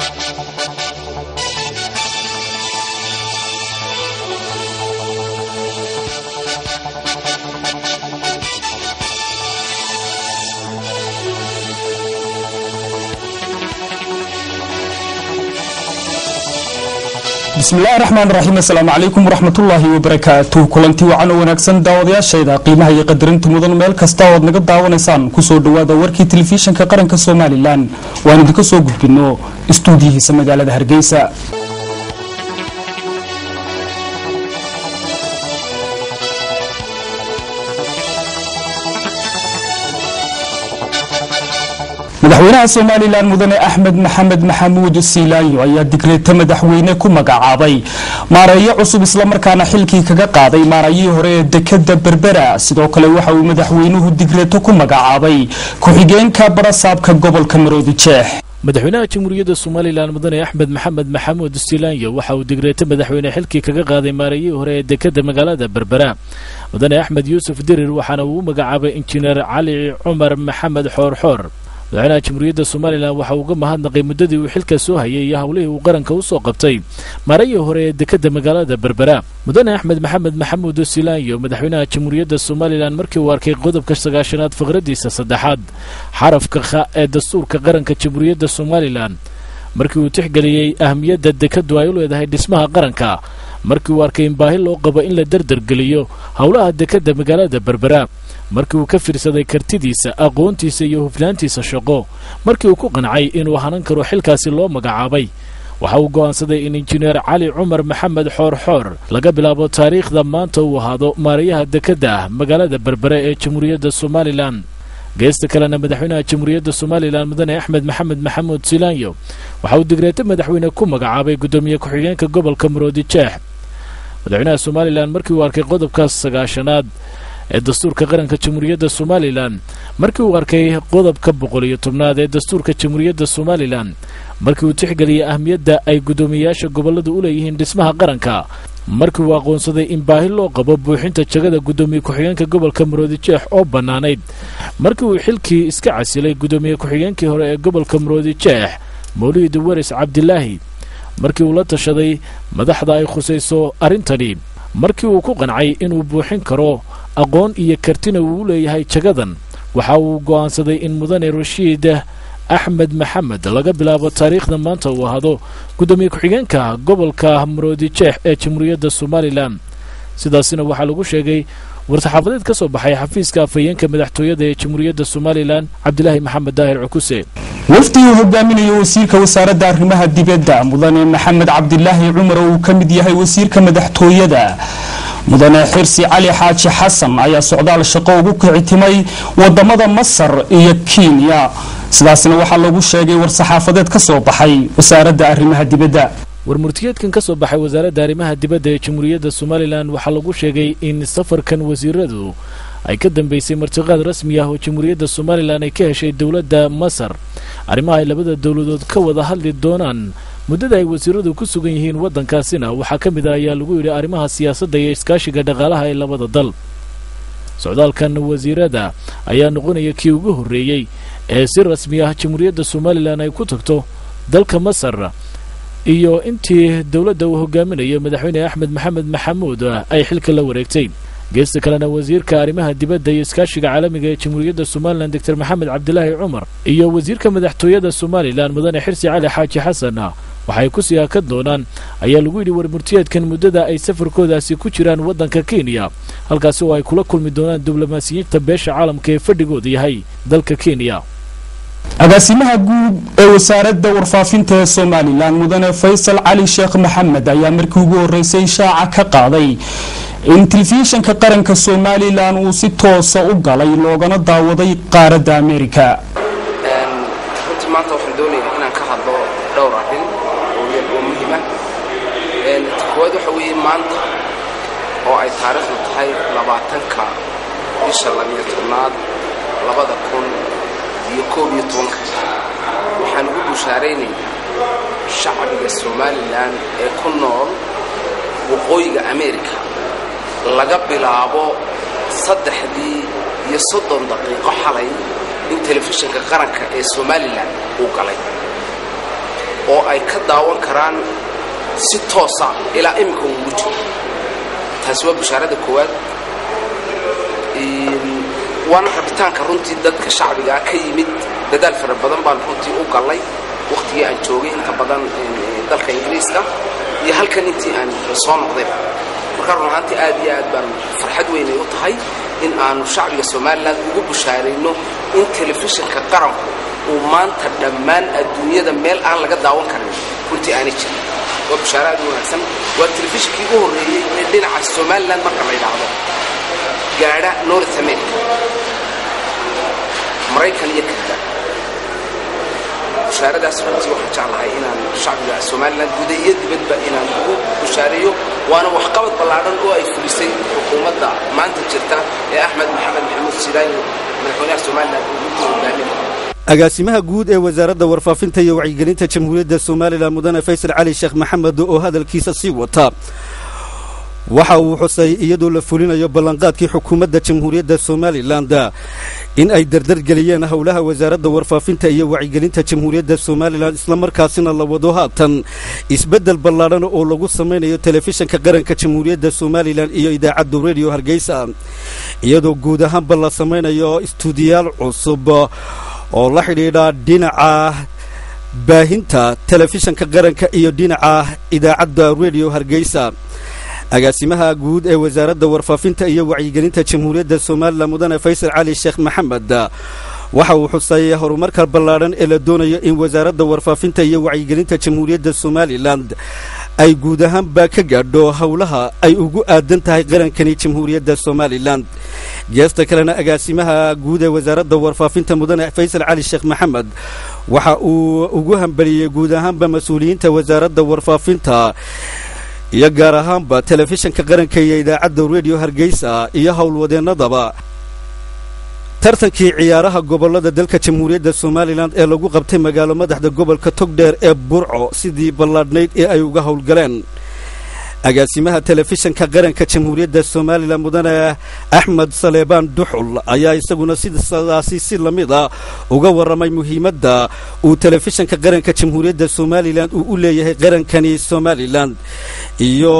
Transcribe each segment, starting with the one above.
bismillahi raxmaan raxiim assalaamu calaykum waraxmatullaahi wabarakaatu kulanti wacan oo wanaagsan daawadayaashayda qiimaha iyo qadarinta mudan meel kasta ood naga daawanaysaan kusoo dhowaada warkii telefishinka qaranka somalilan waan idinka soo gudbino istuudiyihiisa magaalada hargeysa madaxweynaha somalilan mudane axmed maxamed maxamuud siilaayo ayaa digreeto madaxweyne ku magacaabay maareeyo cusub islamarkaana xilkii kaga qaaday maarayihii hore ee dekada berbera sidoo kale waxa uu madaxweynuhu digreeto ku magacaabay ku-xigeenka barasaabka gobolka maroodi jeex madaxweynaha jamhuuriyadda somalilan mudane axmed maxamed maxamuud stilaanyo waxa uu digreeto madaxweyne xilkii kaga qaaday maarayihii hore ee dekada magaalada berbera mudane axmed yuusuf dirir waxaana uu u magacaabay injineer cali cumar maxamed xoorxoor madaxweynaha jamhuuriyadda somalilan waxa uu uga mahadnaqay muddadii uu xilka soo hayay iyo howlihii uu qaranka u soo qabtay maarayii hore ee dekadda magaalada berbera mudane axmed maxamed maxamuud silaanyo madaxweynaha jamhuuriyadda somalilan markii uu arkay qodobka sagaashanaad faqradiisa saddexaad xarafka kha ee dastuurka qaranka jamhuuriyadda somalilan markii uu tixgeliyey ahmiyadda dekaddu ay u leedahay dhismaha qaranka markii uu arkay in baahi loo qabo in la derdergeliyo howlaha dekadda magaalada berbera markii uu ka fiirsaday kartidiisa aqoontiisa iyo hufnaantiisa shaqo markii uu ku qancay inuu hanan karo xilkaasi loo magacaabay waxa uu go'aansaday in injineer cali cumar maxamed xoorxoor laga bilaabo taariikhda maanta uu ahaado maarayaha dekadda ah magaalada berbere ee jamhuuriyadda somalilan geesta kalena madaxweynaha jamhuuriyadda somalilan mudane axmed maxamed maxamuud silaanyo waxa uu digreeto madaxweyne ku magacaabay guddoomiye ku-xigeenka gobolka maroodi jeex madaxweynaha somalilan markii uu arkay qodobkaas sagaashanaad ee dastuurka qaranka jamhuuriyadda somalilan markii uu arkay qodobka boqol iyo tobnaad ee dastuurka jamhuuriyadda somalilan markii uu tixgeliyey ahmiyadda ay guddoomiyeyaasha gobolladu u leeyihiin dhismaha qaranka markii uu aqoonsaday in baahi loo qabo buuxinta jagada guddoomiye ku-xigeenka gobolka maroodi jeex oo bannaanayd markii uu xilkii iska casilay guddoomiye ku-xigeenkii hore ee gobolka maroodi jeex mawlid waris cabdilaahi markii uu la tashaday madaxda ay khusayso arrintani markii uu ku qancay inuu buuxin karo aqoon iyo kartina uu u leeyahay jagadan waxa uu go'aansaday in mudane rashiid axmed maxamed laga bilaabo taariikhda maanta uu ahaado guddoomiye ku-xigeenka gobolka maroodi jeex ee jamhuuriyadda somalilan sidaasina waxaa lagu sheegay war-saxaafadeed ka soo baxay xafiiska afhayeenka madaxtooyada ee jamhuuriyadda somalilan cabdilaahi maxamed daahir cukuse wafdi uu hogaaminayo wasiirka wasaaradda arrimaha dibadda mudane maxamed cabdilaahi cumar oo uu ka mid yahay wasiirka madaxtooyada mudane xirsi cali xaaji xasan ayaa socdaal shaqo ugu kicitimay wadamada masar iyo kenya sidaasna waxaa lagu sheegay war-saxaafadeed ka soo baxay wasaaradda arrimaha dibadda warmurtiyeedkan ka soo baxay wasaaradda arrimaha dibadda ee jamhuuriyadda somalilan waxaa lagu sheegay in safarkan wasiiradu ay ka dambeysay martiqaad rasmi ah oo jamhuuriyadda somalilan ay ka heshay dowladda masar arrimaha ay labada dowladood ka wada hadli doonaan muddada ay wasiiradu ku sugan yihiin waddankaasina waxaa ka mid ah ayaa lagu yidhi arrimaha siyaasadda iyo iskaashiga dhaqaalaha ee labada dal socdaalkan wasiirada ayaa noqonaya kii ugu horreeyey ee si rasmi ah jamhuuriyadda somalilan ay ku tagto dalka masar iyo intii dowladda uu hogaaminayo madaxweyne axmed maxamed maxamuud ay xilka la wareegtay geesta kalena wasiirka arrimaha dibadda iyo iskaashiga caalamiga ee jamhuuriyadda somalilan doctor maxamed cabdilaahi cumar iyo wasiirka madaxtooyada somalilan mudane xirsi cali xaaji xasan waxay ku sii hakan doonaan ayaa lagu yidhi warmurtiyeedkan muddada ay safarkoodaasi ku jiraan waddanka kenya halkaasi oo ay kula kulmi doonaan diblomaasiyiinta beesha caalamka ee fadhigooda yahay dalka kenya agaasimaha guud ee wasaaradda warfaafinta ee somalilan mudane faysal cali sheekh maxamed ayaa markii ugu horreysay shaaca ka qaaday in telefishinka qaranka somalilan uu si toosa u galay loogana daawaday qaaradda amerika runtii maanta waxaan doonayaa inaan ka hadlo dhowr arrin oo muhiima koowaad waxa weeye maanta oo ay taariikhdu tahay labaatanka bisha labiyo tobnaad labada kun iyo koob iyo tobanka waxaan ugu bushaaraynayaa shacbiga somalilan ee ku nool waqooyiga amerika laga bilaabo saddexdii iyo soddon daqiiqo xalay in telefishinka qaranka ee somalilan uu galay oo ay ka daawan karaan si toosa ilaa iminka ugu jiro taasi waa bashaarada koowaad waana rabitaanka runtii dadka shacbigaa ka yimid dadaal fara badan baan runtii u gallay wakhtigii aan joogay inta badan dalka ingiriiska iyo halkan intii aan soo noqdayba markaa run ahaantii aad iyo aad baan farxad weynay u tahay in aanu shacbiga somalilan ugu bushaarayno in telefishinka qaranku uu maanta dhammaan adduunyada meel aan laga daawan karin runtii aanay jirin waa bushaaro aad u wanaagsan waa telefishinkii ugu horreeyey ee dhinaca somalilan marka la yidhaahdo gaadha north america maraykan iyo kanada bushaaradaas runtii waxaan jeclahay inaan shacbiga somalilan guda iyo dibadba inaan ugu bushaareeyo waana waxqabad ballaadhan oo ay fulisay xukuumadda maanta jirta ee axmed maxamed maxamuud silaayo madaxweynaha somalilan uu runtii hogaaminaya agaasimaha guud ee wasaaradda warfaafinta iyo wacyigelinta jamhuuriyadda somalilan mudane faysal cali sheekh maxamed oo hadalkiisa sii wata waxa uu xusay iyadoo la fulinayo ballanqaadkii xukuumadda jamhuuriyadda somalilan in ay dardargeliyeen howlaha wasaaradda warfaafinta iyo wacyigelinta jamhuuriyadda somalilan islamarkaasina la wado haatan isbeddel ballaadhan oo lagu samaynayo telefishinka qaranka jamhuuriyadda somalilan iyo idaacadda rediyo hargeysa iyadoo guud ahaanba la samaynayo istuudiyaal cusub oo la xidhiidha dhinaca baahinta telefishinka qaranka iyo dhinaca idaacadda rediyo hargeysa agaasimaha guud ee wasaaradda warfaafinta iyo wacyigelinta jamhuuriyadda somalilan mudane faysal cali sheekh maxamed waxa uu xusay horumarka ballaadhan ee la doonayo in wasaaradda warfaafinta iyo wacyigelinta jamhuuriyadda somalilan ay guud ahaanba ka gaadho howlaha ay ugu aadan tahay qarankani jamhuuriyadda somalilan geesta kalena agaasimaha guud ee wasaaradda warfaafinta mudane faysal cali sheekh maxamed waxa uu ugu hambaliyey guud ahaanba mas-uuliyiinta wasaaradda warfaafinta iyo gaar ahaanba telefishinka qaranka iyo idaacadda rediyo hargeysa iyo howlwadeennadaba tartankii ciyaaraha gobollada dalka jamhuuriyadda somalilan ee lagu qabtay magaalo madaxda gobolka togdheer ee burco sidii ballaadhnayd ee ay uga howlgaleen agaasimaha telefishinka qaranka jamhuuriyadda somalilan mudane axmed saleebaan duxul ayaa isaguna sidaasi si la mid a uga warramay muhiimadda uu telefishinka qaranka jamhuuriyadda somalilan uu u leeyahay qarankani somalilan iyo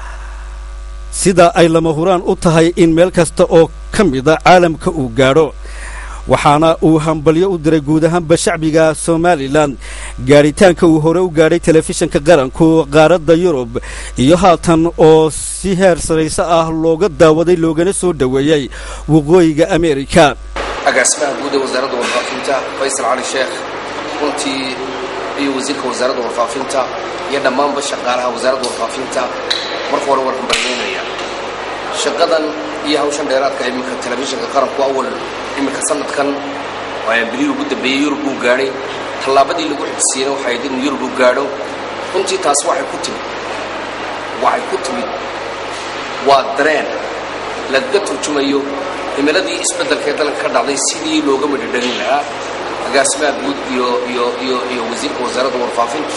sida ay lama huraan u tahay in meel kasta oo ka mida caalamka uu gaadho waxaana uu hambalyo u diray guud ahaanba shacbiga somalilan gaadhitaanka uu hore u gaadhay telefishinka qaranku qaaradda yurub iyo haatan oo si heer sarayse ah looga daawaday loogana soo dhoweeyey waqooyiga ameerika agaasimaha guud ee wasaaradda warfaafinta faysal cali sheekh runtii iyo wasiirka wasaaradda warfaafinta iyo dhammaanba shaqaalaha wasaaradda warfaafinta marka hore war hambalyeynaya shaqadan iyo hawshan dheeraadka iminka telefishinka qaranku awal iminka sanadkan bilihii ugu dambeeyey yurub uu gaadhay tallaabadii lagu xigsiiyeyna waxay ahayd inuu yurub u gaadho runtii taasi waxay ku timid waxay ku timid waa dareen lagaga turjumayo himiladii isbeddelka ee dalka ka dhacday sidii looga midhadhalin lahaa agaasimaha guud iyo iyo iyo iyo wasiirka wasaaradda warfaafinta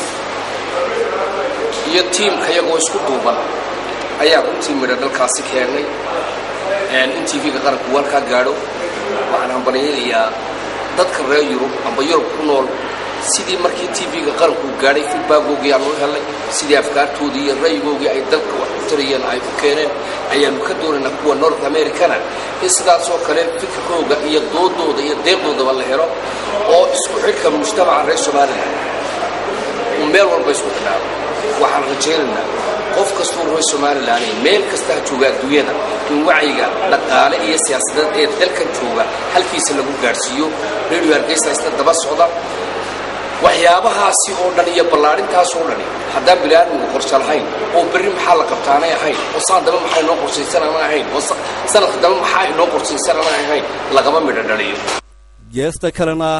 iyo tiimka iyagoo isku duuban ayaa runtii midho dhalkaasi keennay in tv-ga qaranku walkaa gaadho waxaan hambalyaynayaa dadka reer yurub amba yurub ku nool sidii markii tv-ga qaranku gaadhay feedbackoogii aanu helay sidii afkaartoodii iyo ra'yigoogii ay dalka wax ku tarayeen ay ku keeneen ayaanu ka doonaynaa kuwa north americana in sidaasoo kale fikirkooga iyo doodooda iyo deeqdoodaba la helo oo isku xidhka mujtamaca reer somalilan uu meel walba isku xidhaado waxaan rajaynaynaa qof kastuu reer somalilan meel kasta ha jooga adduunyada in wacyiga dhaqaale iyo siyaasadeed ee dalkan jooga halkiisa lagu gaadhsiiyo radio hargeysa isna daba socda waxyaabahaasi oo dhan iyo ballaarintaas oo dhani haddaan biniaadmigu qorshe lahayn oo berri maxaa la qabtaanay ahayn oo saan daba maxaa inoo qorshaysan aanay ahayn oo sanadka daba maxaa inoo qorshaysan aanay ahayn lagama midho dhaliyo geesta kalena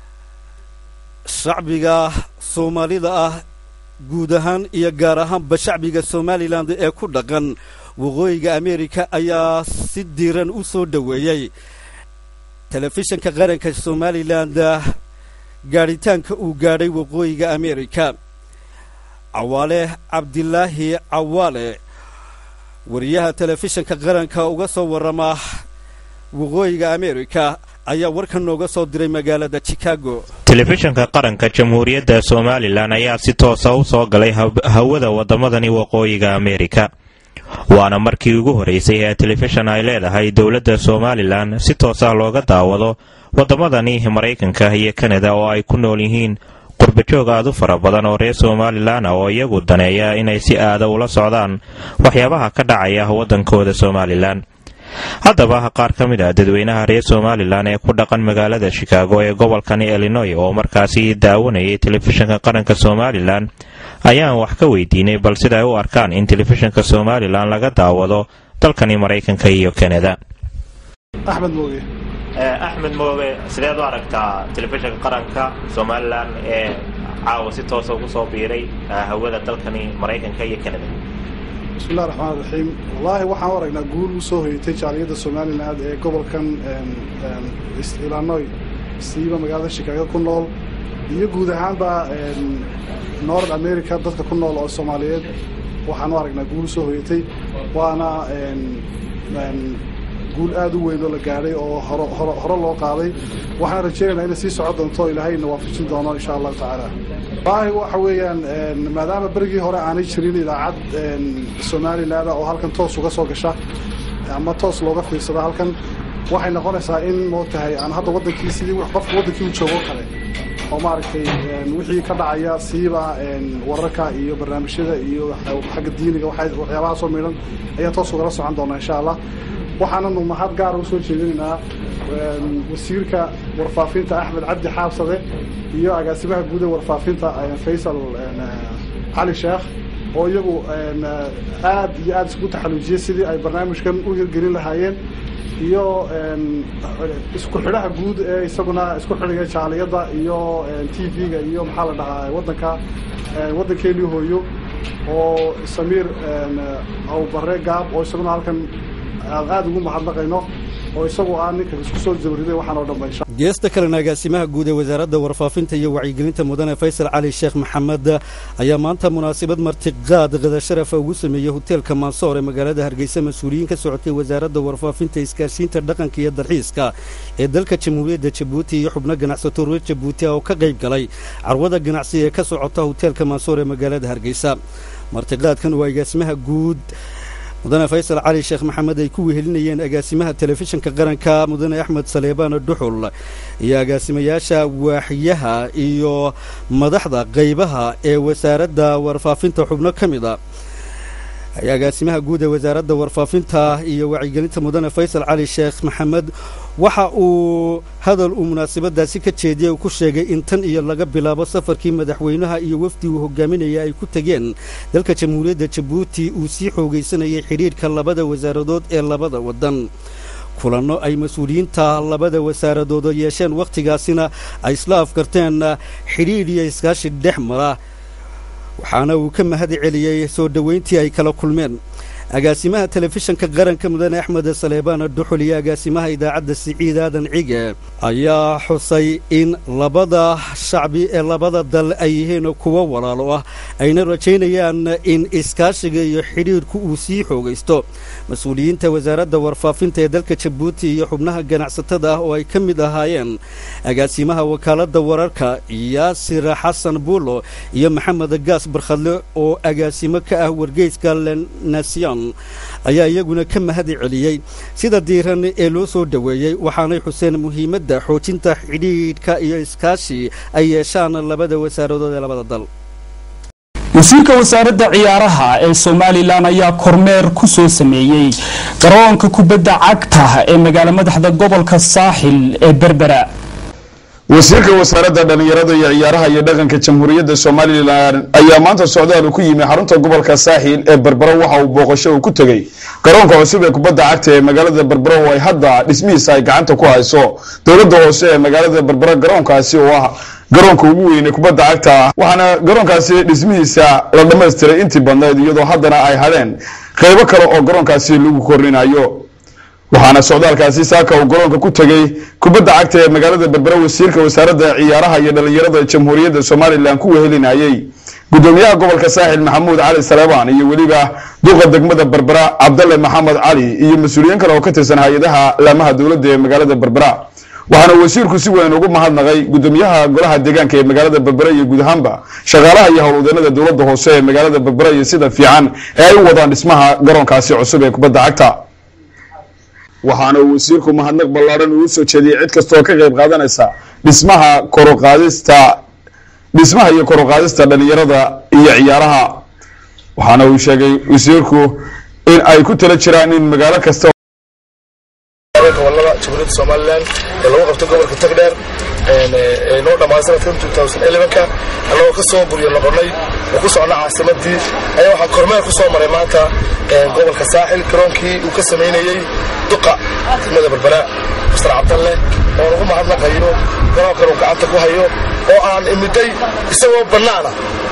shacbiga soomaalida ah guud ahaan iyo gaar ahaanba shacbiga somalilan ee ku dhaqan waqooyiga ameerika ayaa si diiran u soo dhoweeyey telefishinka qaranka somalilan gaadhitaanka uu gaadhay waqooyiga ameerika cawaale cabdilaahi cawaale wariyaha telefishinka qaranka uga soo warrama waqooyiga ameerika ayaa warkan nooga soo diray magaalada chicago telefishinka qaranka jamhuuriyadda somalilan ayaa si toosa u soo galay hawada waddamadani waqooyiga ameerika waana markii ugu horeysay ee telefishan ay leedahay dowladda somalilan si toosa looga daawado waddamadani maraykanka iyo kanada oo ay ku nool yihiin qurbajoog aad u fara badan oo reer somalilan ah oo iyagu daneeya inay si aada ula socdaan waxyaabaha ka dhacaya waddankooda somalilan haddaba qaar ka mid ah dadweynaha reer somalilan ee ku dhaqan magaalada shikaago ee gobolkani illinoy oo markaasi daawanayay telefishinka qaranka somalilan ayaan wax ka weydiinay bal sida ay u arkaan in telefishinka somalilan laga daawado dalkani maraykanka iyo kanada axmed mooge axmed mooge sideed u aragtaa telefishinka qaranka somalilan ee caawa si toosa ugu soo biiray hawada dalkani maraykanka iyo kanada bismillahi raxmaan raxiim wallaahi waxaan u aragnaa guul u soo hoyatay jaaliyadda somalilan ee gobolkan illinoy siiba magaalada shikaago ku nool iyo guud ahaanba north america dadka ku nool oo soomaaliyeed waxaan u aragnaa guul u soo hoyatay waana guul aad u weyn oo la gaadhay oo hore loo qaaday waxaan rajaynaynaa inay sii socon doonto ilaahayna waafajin doono insha allahu tacaala wallaahi waxa weeyaan maadaama berigii hore aanay jirin idaacad somalilan oo halkan toos uga soo gasha ama toos looga fiirsada halkan waxay noqonaysaa in moogtahay aan hadda wadankii sidii qofka wadankii u joogo kale oo maaragtay wixii ka dhacaya siiba wararka iyo barnaamijyada iyo xagga diiniga waxyaabahaasoo midhan ayaan toos ugala socon doonaa insha allah waxaananu mahad gaara usoo jeedinaynaa wasiirka warfaafinta axmed cabdi xaabsade iyo agaasimaha guud ee warfaafinta faysal cali sheekh oo iyagu aad iyo aad isku taxaluujiyey sidii ay barnaamijkan u hirgelin lahaayeen iyo isku xidhaha guud ee isaguna isku xidhiga jaaliyadda iyo t v-ga iyo maxaa la dhahaa wadanka waddankeennii hooyo oo samiir awbare gaab oo isaguna halkan aan aada ugu mahadnaqayno oo isagu aan ninka isku soo jawriday waxaan oo dhanba geesta kalena agaasimaha guud ee wasaaradda warfaafinta iyo wacyigelinta mudane faysal cali sheekh maxamed ayaa maanta munaasabad martiqaad qada sharafa ugu sameeyey hoteelka mansoor ee magaalada hargeysa mas-uuliyiin ka socotay wasaaradda warfaafinta iskaashiinta dhaqanka iyo dalxiiska ee dalka jamhuuriyadda jabuuti iyo xubno ganacsato reer jabuuti oo ka qayb galay carwada ganacsi ee ka socota hoteelka mansoor ee magaalada hargeysa martiqaadkan waa agaasimaha guud mudane faysal cali sheekh maxamed ay ku wehelinayeen agaasimaha telefishinka qaranka mudane axmed saleebaan dhuxul iyo agaasimayaasha waaxyaha iyo madaxda qaybaha ee wasaaradda warfaafinta xubno ka mid a agaasimaha guud ee wasaaradda warfaafinta iyo wacyigelinta mudane faysal cali sheekh maxamed waxa uu hadal uu munaasabadaasi ka jeediyey uu ku sheegay in tan iyo laga bilaabo safarkii madaxweynaha iyo wafdi uu hogaaminaya ay ku tegeen dalka jamhuuriyadda jabuuti uu sii xoogaysanayay xidhiidhka labada wasaaradood ee labada waddan kulanno ay mas-uuliyiinta labada wasaaradood yeesheen wakhtigaasina ay isla afkarteen xidhiidh iyo iskaashi dhex mara waxaana uu ka mahad celiyey soo dhoweyntii ay kala kulmeen agaasimaha telefishinka qaranka mudane axmed saleebaan dhuxul iyo agaasimaha idaacadda siciid aadan cige ayaa xusay in labada shacbi ee labada dal ay yihiin kuwo walaalo ah ayna rajaynayaan in iskaashiga iyo xidhiidhku uu sii xoogaysto mas-uuliyiinta wasaaradda warfaafinta ee dalka jabuuti iyo xubnaha ganacsatada ah oo ay ka mid ahaayeen agaasimaha wakaaladda wararka yaasir xasan buulo iyo maxamed gaas barkhadle oo agaasimo ka ah wargeyska lenation ayaa iyaguna ka mahad celiyey sida diiran ee loo soo dhoweeyey waxaanay xuseen muhiimadda xoojinta xidhiidhka iyo iskaashi ay yeeshaan labada wasaaradood ee labada dal wasiirka wasaaradda ciyaaraha ee somalilan ayaa kormeer ku soo sameeyey garoonka kubadda cagta ee magaalo madaxda gobolka saaxil ee berbera wasiirka wasaaradda dhallinyarada iyo ciyaaraha iyo dhaqanka jamhuuriyadda somalilan ayaa maanta socdaal uu ku yimi xarunta gobolka saaxiil ee berbero waxa uu booqasho uu ku tegey garoonka cusub ee kubadda cagta ee magaalada berbero oo ay hadda dhismihiisa ay gacanta ku hayso dowladda hoose ee magaalada berbero garoonkaasi oo ah garoonka ugu weyn ee kubadda cagta waxaana garoonkaasi dhismihiisa la dhammaystiray intii badnayd iyadoo haddana ay hadheen qaybo kale oo garoonkaasi lagu korinayo waxaana socdaalkaasi saaka uu garoonka ku tegey kubadda cagta ee magaalada berbera wasiirka wasaaradda ciyaaraha iyo dhallinyarada jamhuuriyadda somalilan ku wehelinayey gudoomiyaha gobolka saaxil maxamuud cali saleebaan iyo weliba duqa degmada berbera cabdalle maxamed cali iyo mas-uuliyiin kale oo ka tirsan hay-adaha laamaha dowladda ee magaalada berbera waxaana wasiirku si weyn ugu mahadnaqay gudoomiyaha golaha deegaanka ee magaalada berbera iyo guud ahaanba shaqaalaha iyo howlwadeenada dowladda hoose ee magaalada berbera iyo sida fiican ee ay u wadaan dhismaha garoonkaasi cusub ee kubadda cagta waxaana uu wasiirku mahadnaq ballaadhan uu soo jeediyey cid kastoo ka qayb qaadanaysa dhismaha koruqaadista dhismaha iyo koruqaadista dhalinyarada iyo ciyaaraha waxaana uu sheegay wasiirku in ay ku tala jiraan in magaalo kasta gobolada jamhuuriyadda somalilan ee lagu qabto gobolka tagdheer ee noo dhammaan sanadka ka annagoo ka soo buryo noqonnay oo ku socna caasimadii ayaa waxaa kormeer ku soo maray maanta gobolka saaxil garoonkii uu ka samaynayey duqa degmada berbera mastar cabdalle oo lagu mahadnaqayo garoonkan uu gacanta ku hayo oo aan imiday isagoo bannaana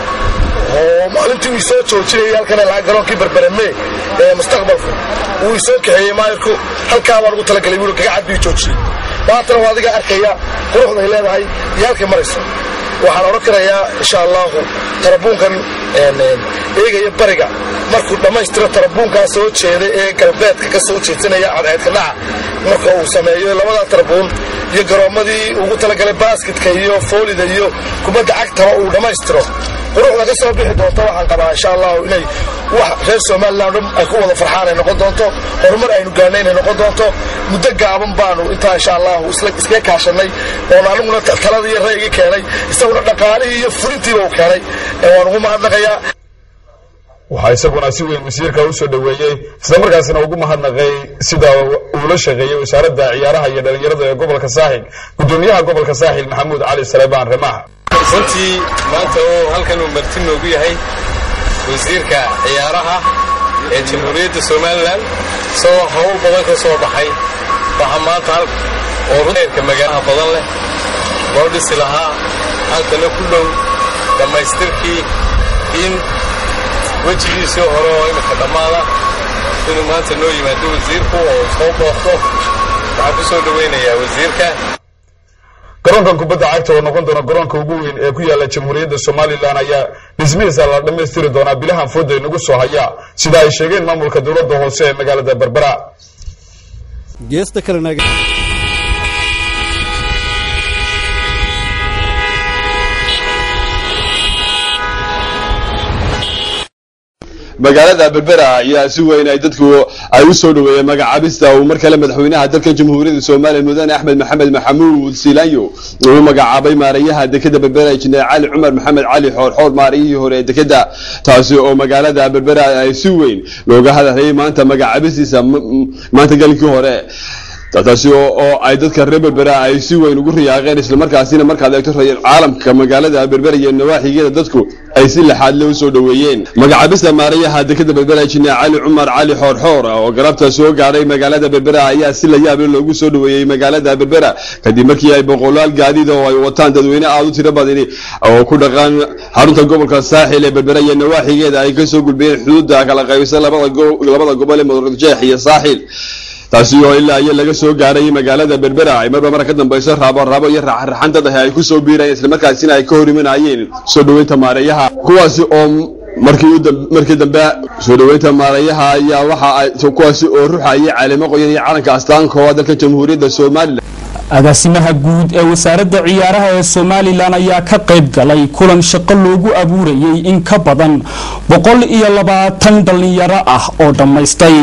oo maalintii uu isoo joojinayay halkan lahaa garoonkii berbereme ee mustaqbalku uu isoo kaxeeyey maayirku halkaa baan ugu talagalay buuri gagacad bii joojiyey maantana waa adiga arkaya quruxday leedahay iyo halkay marayso waxaan odhan karayaa insha allahu tarabuunkan eegaya bariga markuu dhammaystiro tarabuunkaa soo jeeda ee galbeedka ka soo jeedsanaya cadceedka dhaca marka uu sameeyo labadaa tarabuun iyo garoommadii ugu talagalay baasketka iyo foolida iyo kubadda cagtaba uu dhammaystiro quruxda ka soo bixi doonto waxaan qabaa insha allahu inay wax reer somalilan dhan ay ku wada farxaan ay noqon doonto horumar aynu gaarnay inay noqon doonto muddo gaaban baanu intaa insha allahu iskaga kaashanay oon aniguna talada iyo ra'yiga keenay isaguna dhaqaalihii iyo fulintiiba uu keenay waan ugu mahadnaqayaa waxaa isaguna si weyn wasiirka u soo dhoweeyey islamarkaasina ugu mahadnaqay sida uu la shaqeeyey wasaaradda ciyaaraha iyo dhalinyarada ee gobolka saaxil gudoomiyaha gobolka saaxil maxamuud cali saleebaan remaah runtii maanta oo halkan uu marti noogu yahay wasiirka ciyaaraha ee jamhuuriyadda somalilan isagoo hawl badan ka soo baxay waxaa maanta oo runeerka magaalaha badan leh loo dhisi lahaa halkana ku dhow dhammaystirkii in wejigiisii hore oo imika dhammaada inuu maanta noo yimaado wasiirku oo soo booqdo waxaan ku soo dhowaynayaa wasiirka garoonkan kubadda cagta oo noqon doona garoonka ugu weyn ee ku yaala jamhuuriyadda somalilan ayaa dhismihiisa la dhammaystiri doonaa bilahan fooda inagu soo haya sida ay sheegeen maamulka dowladda hoose ee magaalada berbera geesta kalena magaalada berbera ayaa si weyn ay dadku ay u soo dhoweeyeen magacaabista uu mar kale madaxweynaha dalka jamhuuriyadda soomaaliya mudane axmed maxamed maxamuud silaanyo uu magacaabay maarayaha dekeda berbera injineer cali cumar maxamed cali xoorxoor maarayihii hore ee dekeda taasi oo magaalada berbera ay si weyn looga hadalhayay maanta magacaabistiisa maanta galinkii hore taasi oo ay dadka reer berbera ay si weyn ugu riyaaqeen islamarkaasina markaad eegto caalamka magaalada berbera iyo nawaaxigeeda dadku ay si laxaad le u soo dhoweeyeen magacaabista maarayaha dekeda berbera injineer cali cumar cali xoorxoor oo galabta soo gaadhay magaalada berbera ayaa si la yaable loogu soo dhoweeyey magaalada berbera kadib markii ay boqolaal gaadiid oo ay wataan dadweyne aada u tiro badani oo ku dhaqaan xarunta gobolka saaxil ee berbera iyo nawaaxigeeda ay kasoo gulbiyeen xuduudda kala qaybisa labada gobol ee murujeex iyo saaxil taasi oo ilaa iyo laga soo gaaray magaalada berbera ay marba marka ka dambayso raabo raabo iyo raxraxan dad ah ay ku soo biirayeen islamarkaasina ay ka hor imanayeen soo dhoweynta maarayaha kuwaasi oo markii markii dambe soo dhoweynta maarayaha ayaa waxa ay kuwaasi oo ruxayay caleemo qoyan iyo calanka astaankooda dalka jamhuuriyadda somalilan agaasimaha guud ee wasaaradda ciyaaraha ee somalilan ayaa ka qayb galay kulan shaqo loogu abuurayay in ka badan boqol iyo labaatan dhallinyaro ah oo dhammaystay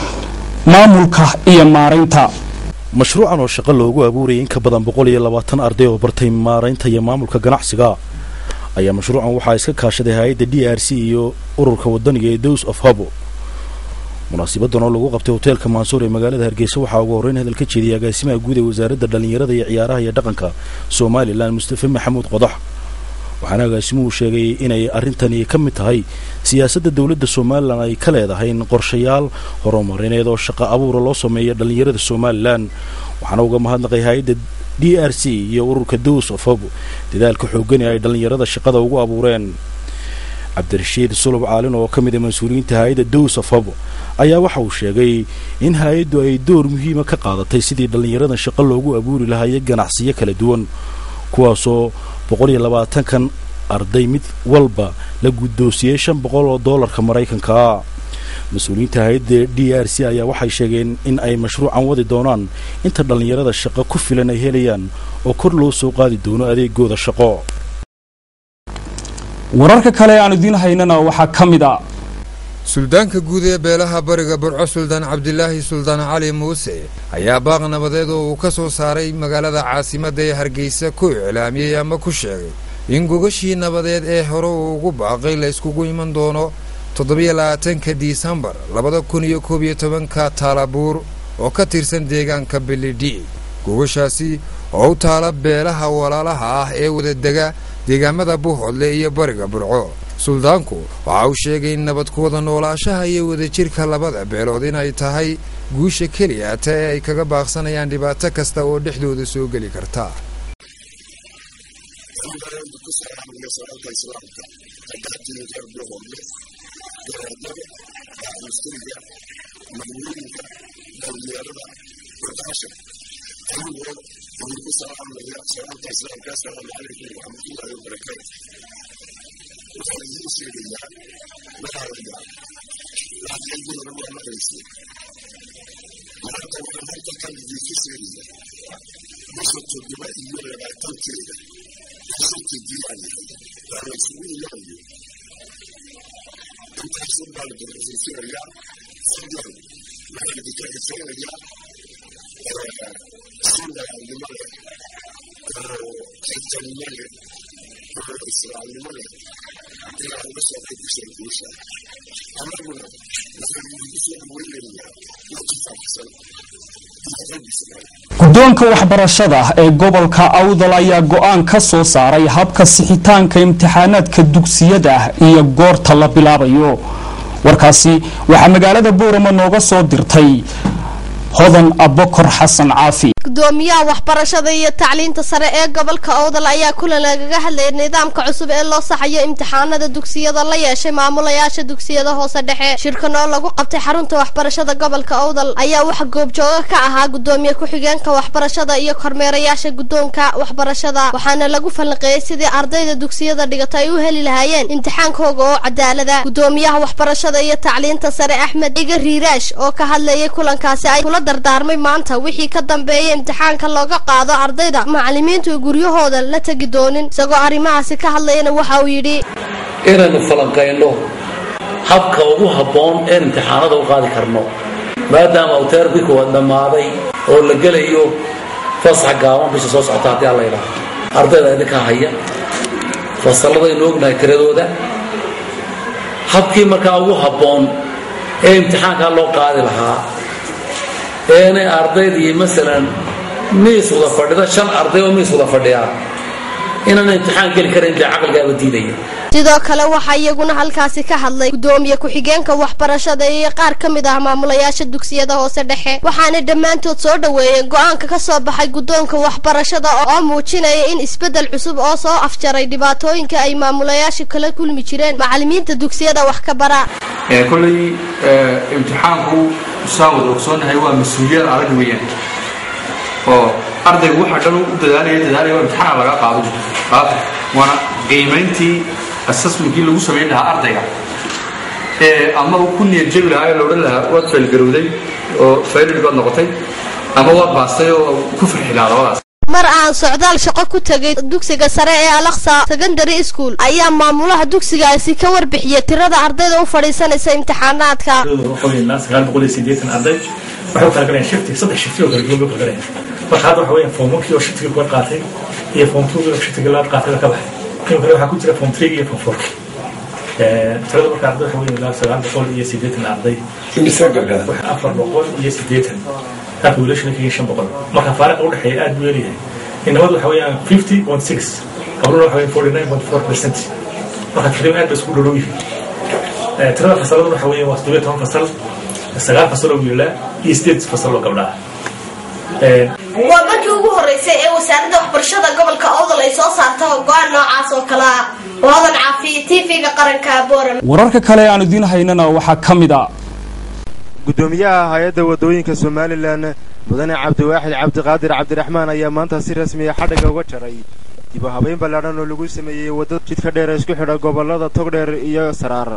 maamulka iyo maaraynta mashruucan oo shaqo loogu abuurayay in ka badan boqol iyo labaatan arday oo bartay maaraynta iyo maamulka ganacsiga ayaa mashruucan waxaa iska kaashaday hay-adda d r c iyo ururka wadaniga ee dows of habo munaasibadan oo lagu qabtay hoteelka maansuur ee magaalada hargeysa waxaa ugu horreyn hadal ka jeediyay agaasimaha guud ee wasaaradda dhallinyarada iyo ciyaaraha iyo dhaqanka somalilan mustafe maxamuud qodax waxaana agaasimuhu sheegay inay arrintani ka mid tahay siyaasadda dowladda somalilan ay ka leedahay in qorshayaal horumarineed oo shaqo abuura loo sameeya dhallinyarada somalilan waxaana uga mahadnaqay hay-adda d r c iyo ururka dows of hob dadaalka xoogani ay dhallinyarada shaqada ugu abuureen cabdirashiid sulub caalin oo ka mid a mas-uuliyiinta hay-adda dows of hob ayaa waxa uu sheegay in hay-addu ay door muhiima ka qaadatay sidii dhallinyaradan shaqo loogu abuuri lahaayay ganacsiyo kala duwan kuwaasoo boqol iyo labaatankan arday mid walba la guddoonsiyey shan boqol oo doolarka maraykankaa mas-uuliyiinta hay-adda d r c ayaa waxay sheegeen in ay mashruucan wadi doonaan inta dhallinyarada shaqo ku filan ay helayaan oo kor loo soo qaadi doono adeegooda shaqo wararka kale aan idiin haynana waxaa ka mid a suldaanka guud ee beelaha bariga burco suldaan cabdilaahi suldaan cali muuse ayaa baaq nabadeed oo uu ka soo saaray magaalada caasimadda ee hargeysa ku iclaamiyey ama ku sheegay in gogashii nabadeed ee hore uu ugu baaqay la yskugu iman doono toddobiyo labaatanka disembar labada kun iyo koob iyo tobanka taalabuur oo ka tirsan deegaanka belidhi gogashaasi oo u taala beelaha walaalaha ah ee wadadega deegaamada buuhoodle iyo bariga burco suldaanku waxa uu sheegay in nabad ku wada noolaashaha iyo wadajirka labada beelood inay tahay guusha keliya ta ee ay kaga baaqsanayaan dhibaato kasta oo dhexdooda soo geli karta guddoonka waxbarashada ee gobolka awdal ayaa go'aan ka soo saaray habka sixitaanka imtixaanaadka dugsiyada iyo goorta la bilaabayo warkaasi waxaa magaalada boorama nooga soo dirtay hodan abokor xasan caafi gudoomiyaha waxbarashada iyo tacliinta sare ee gobolka owdal ayaa kulan lagaga hadlayay nidaamka cusub ee loo saxayo imtixaanada dugsiyada la yeeshay maamulayaasha dugsiyada hoose dhexe shirkan oo lagu qabtay xarunta waxbarashada gobolka owdal ayaa waxa goobjooga ka ahaa gudoomiye ku-xigeenka waxbarashada iyo kormeerayaasha guddoonka waxbarashada waxaana lagu falanqeeyey sidii ardayda dugsiyada dhigata ay u heli lahaayeen imtixaankooga oo cadaalada gudoomiyaha waxbarashada iyo tacliinta sare axmed iga riiraash oo ka hadlayay kulankaasi ay kula dardaarmay maanta wixii ka dambeeyay imtixaanka looga qaado ardayda macallimiintu guryahooda la tegi doonin isagoo arrimahaasi ka hadlayana waxa uu yidhi inaynu falanqayno habka ugu habboon een imtixaanada u qaadi karno maadaama uu teerbiku dhammaaday oo la gelayo fasax gaaban bisha soo socota haddii alla yidhaaho ardayda idinka haya fasalladaynu ognahay tiradooda habkii markaa ugu habboon ee imtixaankaa loo qaadi lahaa eenay ardaydii masalan miis wada fadhida shan arday oo miis wada fadhiyaa inaan imtixaan geli karan dee caqligaaba diidaya sidoo kale waxaa iyaguna halkaasi ka hadlay gudoomiye ku-xigeenka waxbarashada iyo qaar ka mid ah maamulayaasha dugsiyada hoose dhexe waxaana dhammaantood soo dhoweeyeen go-aanka ka soo baxay guddoonka waxbarashada oo muujinaya in isbeddel cusub oo soo afjaray dhibaatooyinka ay maamulayaasha kala kulmi jireen macallimiinta dugsiyada wax ka bara kolley imtixaanku saa wada ogsoonahay waa mas-uuliyad adag weeyaan oo ardaygu waxa dhan u dadaalaya dadaalaya imtixaan laga qaado qaado waana qiimayntii assessmentkii lagu samayn lahaa ardayga ee ama uu ku niyad jabi lahaa ee la odhan lahaa waad faylgarowday oo faylid baad noqotay ama waad baastay oo ku farxi lahaa labadaas mar aan socdaal shaqo ku tegay dugsiga sare ee alaksa secondary school ayaa maamulaha dugsigaasi ka warbixiyay tirada ardayda u fadhiisanaysa imtixaanaadka arday waxay u kala galayaan shifti saddex shifti oo kala duwan bay u kala galayaan marka hadda waxa weeyaan form one kii oo shiftiga kuwa qaatay iyo form two oo shiftiga labaad qaatay baa ka baxay kan kale waxaa ku jira form three iyo form four tirada marka arday waxa weeyaan ilaa sagaal boqol iyo siddeetan arday afar boqol iyo siddeetan halka wiilashana kaga shan boqol marka faariqa u dhexeeya aad buu yaryahay inamadu waxa weeyaan fifty point six gabluna waxa weeyaan forty nine point four percent marka taqriiban aad bay isku dhow yihiin tirada fasaladu waxa weeyaan waa siddeed toban fasal sagaal fasal oo wiilaa iyo sideed fasal oo gabdhaa waa markii ugu horeysay ee wasaaradda waxbarashada gobolka owdal ay soo saarta go-aan noocaas oo kale ah waadan caafiye tv-ga qaranka boram wararka kale aan idiin haynana waxaa ka mid a gudoomiyaha hay-adda wadooyinka somalilan mudane cabdiwaaxid cabdiqaadir cabdiraxmaan ayaa maanta si rasmiya xadhigga uga jaray dib u habayn ballaadhan oo lagu sameeyey waddada jidka dheer ee isku xidha gobollada togdheer iyo saraar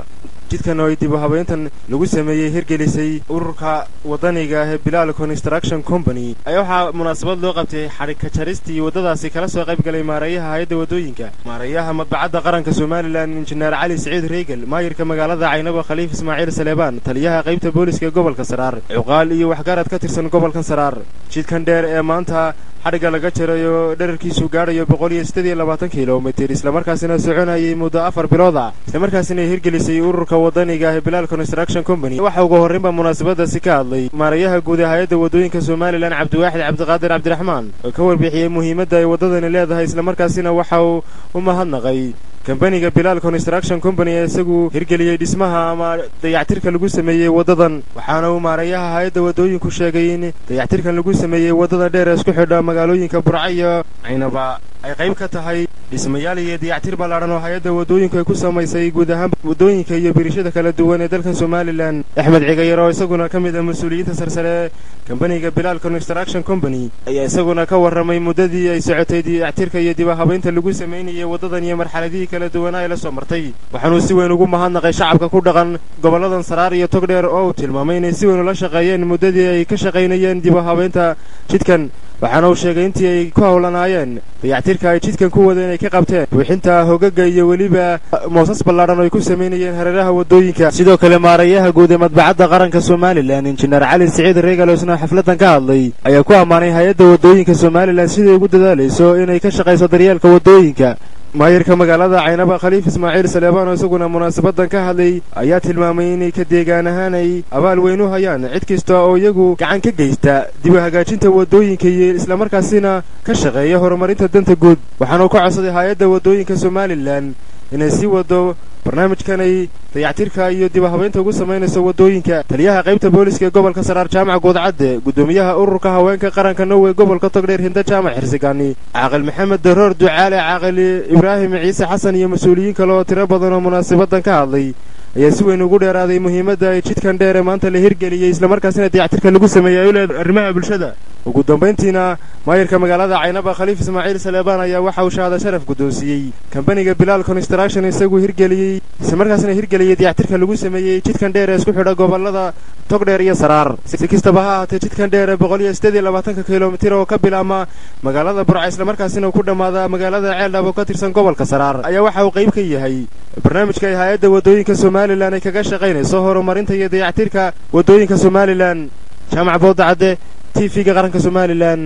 jidkan oo ay dib u habeyntan lagu sameeyey hirgelisay ururka waddaniga ah ee bilaal construction company ayaa waxaa munaasabad loo qabtay xadhigka jaristii waddadaasi kala soo qayb galay maareeyaha hay-adda waddooyinka maareeyaha madbacadda qaranka somalilan injineer cali siciid reegal maayirka magaalada caynabo khaliif ismaaciil saleebaan taliyaha qaybta booliska ee gobolka saraar cuqaal iyo waxgarad ka tirsan gobolkan saraar jidkan dheer ee maanta xadhigga laga jarayo dherarkiisu gaadhayo boqol iyo siddeed iyo labaatan kilomitir islamarkaasina soconayay muddo afar bilood ah islamarkaasina hirgelisay ururka waddaniga ah ee bilaal construction company waxa ugu horraynba munaasabadaasi ka hadlay maarayaha guud ee hay-adda waddooyinka somalilan cabdiwaaxid cabdiqaadir cabdiraxmaan oo ka warbixiyey muhiimadda ay waddadani leedahay islamarkaasina waxa uu u mahadnaqay kambaniga bilaal construction company ee isagu hirgeliyey dhismaha ama dayactirka lagu sameeyey waddadan waxaana uu maarayaha hay-adda waddooyinku sheegay in dayactirkan lagu sameeyey waddada dheer ee isku xidha magaalooyinka burca iyo caynaba ay qayb ka tahay dhismayaal iyo dayactir ballaadhan oo hay-adda waddooyinku ay ku samaysay guud ahaan waddooyinka iyo birishada kala duwan ee dalkan somalilan axmed cigayar oo isaguna ka mid ah mas-uuliyiinta sarsare ee kambaniga bilaal construction company ayaa isaguna ka warramay muddadii ay socotay dayactirka iyo dib habaynta lagu samaynayay waddadan iyo marxaladihii kala duwanaa ay la soo martay waxaanuu si weyn ugu mahadnaqay shacabka ku dhaqan gobolladan saraar iyo togdheer oo uu tilmaamay inay si weyn ula shaqeeyeen muddadii ay ka shaqaynayeen dib habaynta jidkan waxaana uu sheegay intii ay ku howlanaayeen dayactirka ay jidkan ku wadeen ay ka qabteen buuxinta hogaga iyo weliba moosas ballaadhan oo ay ku samaynayeen hareeraha waddooyinka sidoo kale maarayaha guud ee madbacadda qaranka somalilan injineer cali siciid reegal oo isna xafladdan ka hadlay ayaa ku ammaanay hay-adda waddooyinka somalilan siday ugu dadaalayso inay ka shaqayso daryeelka waddooyinka maayirka magaalada caynaba khaliif ismaaciil saleebaan oo isaguna munaasabaddan ka hadlay ayaa tilmaamay inay ka deegaan ahaan ay abaal weyn u hayaan cid kasta oo iyagu gacan ka geysta dib u hagaajinta waddooyinka iyo islamarkaasina ka shaqeeya horumarinta danta guud waxaana uu ka codsaday hay-adda waddooyinka somalilan inay sii waddo barnaamijkan ay dayactirka iyo dib habaynta ugu samaynayso waddooyinka taliyaha qaybta booliska ee gobolka saraar jaamac guudcadde guddoomiyaha ururka haweenka qaranka norway gobolka togdheer hinda jaamac xirsigani caaqil maxamed daroor ducaale caaqil ibraahim ciise xasan iyo mas-uuliyiin kale oo tiro badan oo munaasabaddan ka hadlay ayaa si weyn ugu dheeraaday muhiimadda ay jidkan dheer ee maanta la hirgeliyey islamarkaasina dayactirka lagu sameeyey ay u leedahay arrimaha bulshada ugu dambayntiina maayirka magaalada caynaba khaliif ismaaciil saleebaan ayaa waxa uu shahaada sharaf guddoonsiiyey kambaniga bilaal construction isagu hirgeliyey islamarkaasina hirgeliyey dayactirka lagu sameeyey jidkan dheer ee isku xidha gobollada togdheer iyo saraar si kastaba ha ahaatee jidkan dheer ee boqol iyo siddeed iyo labaatanka kilomitir oo ka bilaabma magaalada burca islamarkaasina uu ku dhammaada magaalada ceeldhab oo ka tirsan gobolka saraar ayaa waxa uu qayb ka yahay barnaamijka ay hay-adda waddooyinka somalilan ay kaga shaqaynayso horumarinta iyo dayactirka waddooyinka somalilan jaamac boodacadde t v-ga qaranka somalilan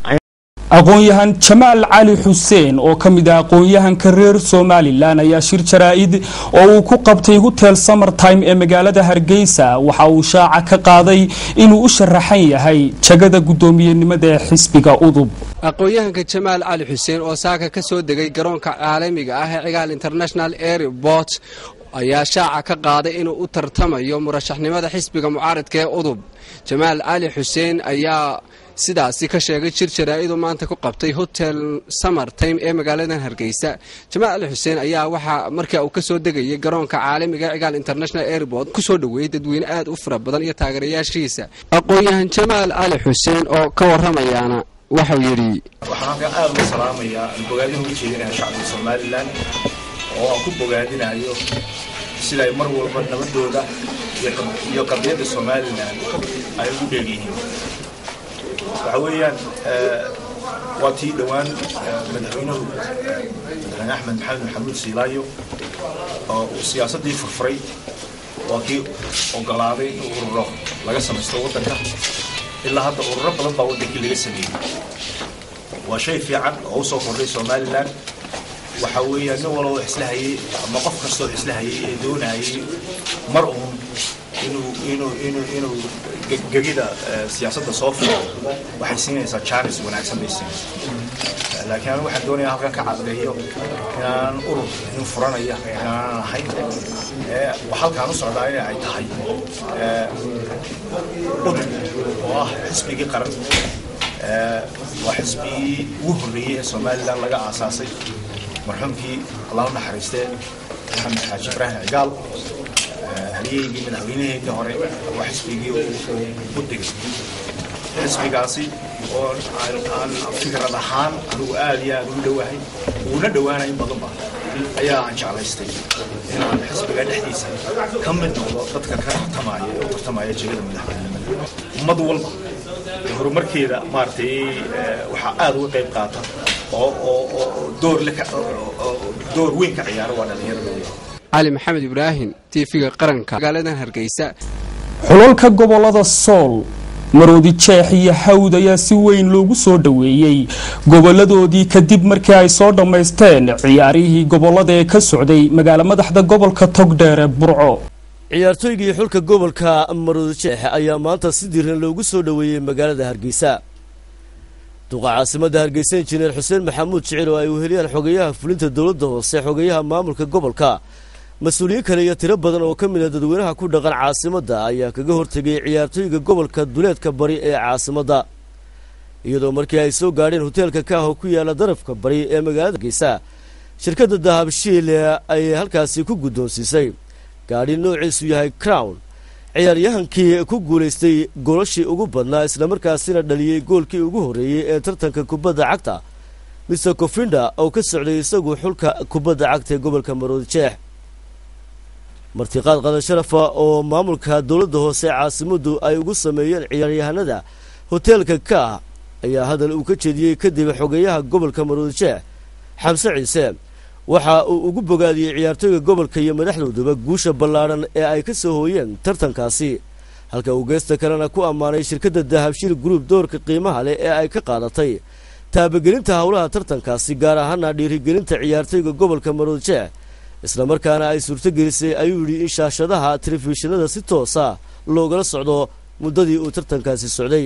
aqoon-yahan jamaal cali xuseen oo ka mid ah aqoon-yahanka reer somalilan ayaa shir jaraa-id oo uu ku qabtay hotel summertime ee magaalada hargeysa waxa uu shaaca ka qaaday inuu u sharaxan yahay jagada guddoomiyenimada ee xisbiga udub aqoon-yahanka jamaal cali xuseen oo saaka ka soo degay garoonka caalamiga ah ee cigaal international airport ayaa shaaca ka qaaday inuu u tartamayo murashaxnimada xisbiga mucaaradka ee udub jamaal cali xuseen ayaa sidaasi ka sheegay jir jaraa-idu maanta ku qabtay hotel summertime ee magaaladan hargeysa jamaal cali xuseen ayaa waxaa markaa uu ka soo degayay garoonka caalamiga cigaal international airport ku soo dhoweeyey dadweyne aad u fara badan iyo taageerayaashiisa aqoon-yahan jamaal cali xuseen oo ka warramayaana waxau yidhi waxaan halkan aad uga salaamayaa bogaadin uga jeedinaya shacbiga somalilan oo aan ku bogaadinayo sida ay mar walba nabadooda iyo qadiyadda somalilan ay ugu dheegyihiin waxa weeyaan waa tii dhowaan madaxweynuhu madaxweyne axmed maxamed maxamuud siilaayo oo uu siyaasaddii furfuray waa kii ogolaaday in ururo laga samaysto waddanka ilaa hadda ururo badan baa waddankii laga sameeyey waa shay fiican oo usoo kordhay somalilan waxa weeyaan nin walba isla hayay ama qof kastoo isla hayay ee doonayay mar uun inuu inuu inuu inuu gegida siyaasadda soo fulo waxay siinaysaa jaanis wanaagsan bay siinaysaa laakiin anigu waxaan doonayaa halkan ka caddeeyo inaan urur nin furanaya inaanan ahayn halkaan u socdaa in ay tahay udub oo ah xisbigii qaran waa xisbigii ugu horreeyey ee somalilan laga aasaasay marxuumkii allah u naxariistee maxamed xaaji ibraahim cigaal halyeygii madaxweynaheedii hore waa xisbigii u digay xisbigaasi oo aan fikrad ahaan anigu aad iyo aad ugu dhowahay uuna dhowaanay in badanba ayaa aan jeclaystay inaan xisbiga dhexdiisa ka mid noqdo dadka ka tartamaya ee u tartamaya jegada madaxweynenimada ummad walba horumarkeeda maaragtay waxaa aada uga qayb qaata oo oo oo door le door weyn ka ciyaara waa dhalinyarada cali maxamed ibraahim tiifiga qaranka magaaladan hargeysa xulalka gobolada sool maroodi jeex iyo hawd ayaa si weyn loogu soo dhoweeyey goboladoodii kadib markii ay soo dhammaysteen ciyaarihii gobolada ee ka socday magaalo madaxda gobolka togdheer ee burco ciyaartooygii xulka gobolka maroodi jeex ayaa maanta si diiran loogu soo dhoweeyey magaalada hargeysa duqa caasimadda hargeysa injineer xuseen maxamuud jicir oo ay weheliyaan xogeyaha fulinta dowladda hoose xogeyaha maamulka gobolka mas-uuliyiin kale iyo tiro badan oo ka mid a dadweynaha ku dhaqan caasimadda ayaa kaga hortegay ciyaartooyga gobolka duleedka bari ee caasimadda iyadoo markii ay soo gaadheen hoteelka kaaho ku yaala darafka bari ee magaalada hargeysa shirkadda dahabshiil ay halkaasi ku guddoonsiisay gaadhi noociisu yahay crown ciyaaryahankii ku guulaystay golashii ugu badnaa islamarkaasina dhaliyey goolkii ugu horreeyey ee tartanka kubadda cagta mister kofinda oo ka socday isagu xulka kubadda cagta ee gobolka maroodi jeex martiqaad qadan sharafa oo maamulka dowladda hoose caasimaddu ay ugu sameeyeen ciyaaryahanada hoteelka kaah ayaa hadal uu ka jeediyey kadib xogeyaha gobolka maroodi jeex xamse ciise waxa uu ugu bogaadiyey ciyaartooyga gobolka iyo madaxdooduba guusha ballaadhan ee ay ka soo hooyeen tartankaasi halka uu geesta kalena ku ammaanay shirkadda dahabshiil gruub doorka qiimaha leh ee ay ka qaadatay taabagelinta howlaha tartankaasi gaar ahaana dhiirigelinta ciyaartooyga gobolka maroodi jeex islamarkaana ay suurtogelisay ayuu yidhi in shaashadaha telefishinada si toosa loogala socdo muddadii uu tartankaasi socday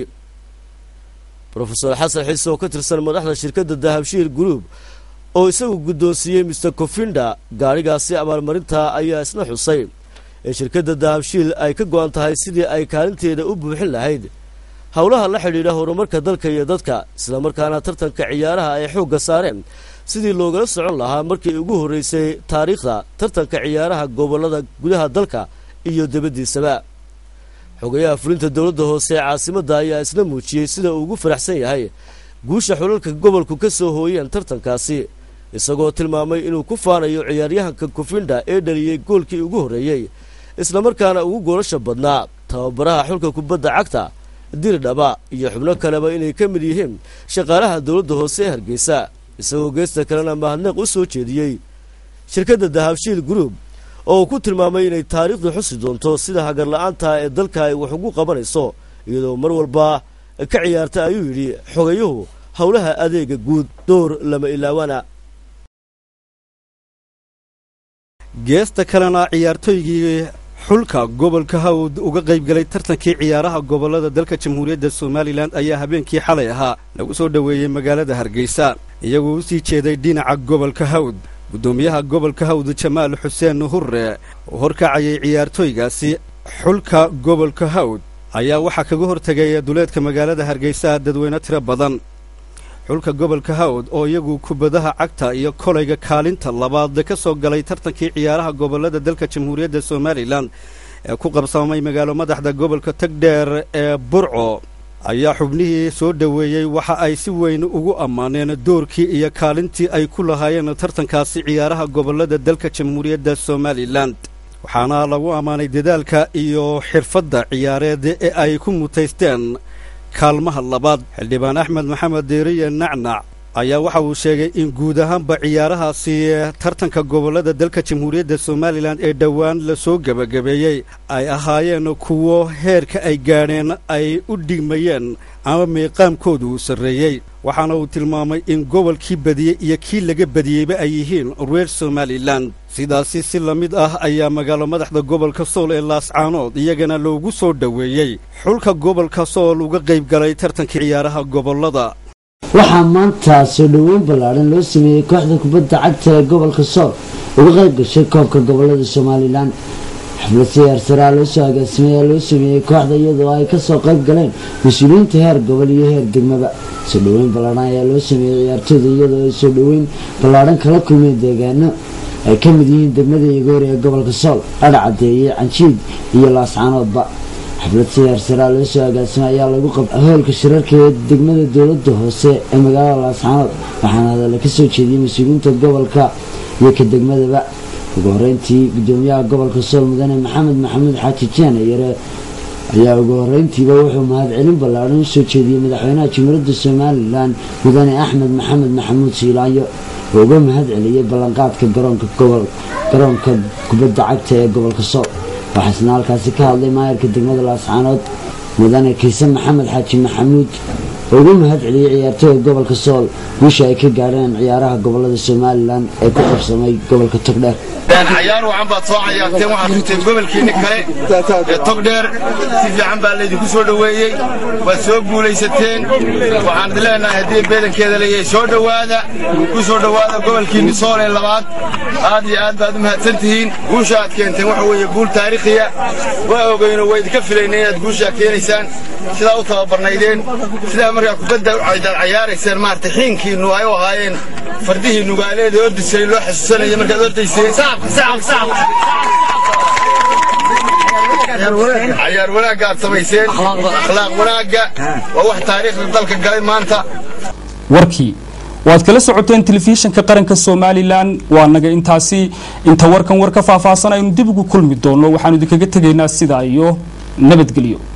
rofeor xasan xiise oo ka tirsan madaxda shirkadda dahabshiil gruub oo isagu guddoonsiiyey mister kofinda gaadhigaasi abaalmarinta ayaa isna xusay in shirkadda dahabshiil ay ka go-an tahay sidii ay kaalinteeda u buuxin lahayd howlaha la xidhiidha horumarka dalka iyo dadka islamarkaana tartanka ciyaaraha ay xoogga saareen sidii loogala socon lahaa markii ugu horreysay taariikhda tartanka ciyaaraha gobollada gudaha dalka iyo dibaddiisaba xogayaha fulinta dowladda hoose ee caasimadda ayaa isna muujiyey sida uu ugu faraxsan yahay guusha xulalka gobolku ka soo hooyeen tartankaasi isagoo tilmaamay inuu ku faanayo ciyaaryahanka kofinda ee dhaliyey goolkii ugu horreeyey islamarkaana ugu goolasha badnaa tababaraha xulka kubadda cagta diridhaba iyo xubno kaleba inay ka mid yihiin shaqaalaha dowladda hoose ee hargeysa isagoo geesta kalena mahadneeq u soo jeediyey shirkadda dahabshiil gruub oo uu ku tilmaamay inay taariikhdu xusi doonto sida hagarla-aanta ee dalka ay wax ugu qabanayso iyadoo mar walba ka ciyaarta ayuu yidhi xogayuhu howlaha adeega guud door lama ilaawana geesta kalena ciyaartooygii xulka gobolka hawd uga qaybgalay tartankii ciyaaraha gobollada dalka jamhuuriyadda somalilan ayaa habeenkii xalay ahaa lagu soo dhoweeyey magaalada hargeysa iyagoo u sii jeeday dhinaca gobolka hawd guddoomiyaha gobolka hawd jamaal xuseen hurre oo horkacayay ciyaartooygaasi xulka gobolka hawd ayaa waxaa kaga hortegay duleedka magaalada hargeysa dadweyne tiro badan xulka gobolka hawd oo iyagu kubadaha cagta iyo kolayga kaalinta labaad ka soo galay tartankii ciyaaraha gobollada dalka jamhuuriyadda somalilan ee ku qabsamay magaalo madaxda gobolka tagdheer ee burco ayaa xubnihii soo dhoweeyey waxa ay si weyn ugu ammaaneen doorkii iyo kaalintii ay ku lahaayeen tartankaasi ciyaaraha gobollada dalka jamhuuriyadda somalilan waxaana lagu ammaanay dadaalka iyo xirfadda ciyaareed ee ay ku mutaysteen kaalmaha labaad xildhibaan axmed maxamed deeriye nacnac ayaa waxa uu sheegay in guud ahaanba ciyaarahaasi tartanka gobollada dalka jamhuuriyadda somalilan ee dhowaan la soo gebagabeeyey ay ahaayeen kuwo heerka ay gaadheen ay u dhigmayeen ama miiqaamkoodu uu sarreeyey waxaana uu tilmaamay in gobolkii badiyey iyo kii laga badiyeyba ay yihiin reer somalilan sidaasi si la mid ah ayaa magaalo madaxda gobolka sool ee laascaanood iyagana loogu soo dhoweeyey xulka gobolka sool uga qayb galay tartankii ciyaaraha gobollada waxaa maanta soo dhoweyn ballaadhan loo sameeyey kooxda kubadda cagta ee gobolka sool uga qayb gashay koobka gobollada somalilan xaflad siyaarsaraa loo soo agaasimayaa loo sameeyey kooxda iyadoo ay kasoo qayb galeen mas-uuliyiinta heer gobol iyo heer degmaba soo dhoweyn ballaadhan ayaa loo sameeyey ciyaartooyda iyadoo ay soo dhoweyn ballaadhan kala kulmeen deegaano ay ka mid yihiin degmada igoori ee gobolka sool adhacadeeye canshiid iyo laascaanoodba xaflad siyaarsaraa loo soo agaasimay ayaa lagu qabtay hoolka shirarka ee degmada dowladda hoose ee magaalada laascaanood waxaana hadalla ka soo jeediyey mas-uuliyiinta gobolka iyo ka degmadaba ugu horeyntii gudoomiyaha gobolka sool mudane maxamed maxamuud xaaji jeene yare ayaa ugu horeyntiiba wuxuu mahadcelin ballaadhan u soo jeediyey madaxweynaha jumhuuriyadda somalilan mudane axmed maxamed maxamuud siilaanyo oo uga mahad celiyey ballanqaadka garoonka gobol garoonka kubadda cagta ee gobolka sool waxaasna halkaasi ka hadlay maayarka degmada laascaanood mudane kiise maxamed xaaji maxamuud oo uga mahad celiyey ciyaartooyda gobolka sool guusha ay ka gaadheen ciyaaraha gobolada somalilan ee ku qabsamay gobolka togdheer cayaar wacan baad soo cayaarteen waxaad rugteen gobolkiinni kale ee togdheer si fiican baa laydinku soo dhoweeyey waad soo guulaysateen waxaan idin leenahay haddii beedankeeda leeyahay soo dhowaada ku soo dhowaada gobolkiinni sool ee labaad aad iyo aad baad u mahadsan tihiin guusha aad keenteen waxa weeye guul taariikhiya waa ogeyno waa idinka filaynay inaad guushaa keenaysaan sidaa u tababarnaydeen sidaa markaa kubadda aad cayaarayseen maaragtay xiinkiinnu ay u ahaayeen fardihii nugaaleed ee ordisay loo xasuusanaya markaad ordayseen cayaar wanaagga aad samayseen akhlaaq wanaagga waa wax taariikhda dalka galay maanta warkii waad kala socoteen telefishinka qaranka somalilan waa naga intaasi inta warkan war ka faahfaahsan aynu dib ugu kulmi doono waxaanu idinkaga tegaynaa sidaa iyo nabadgelyo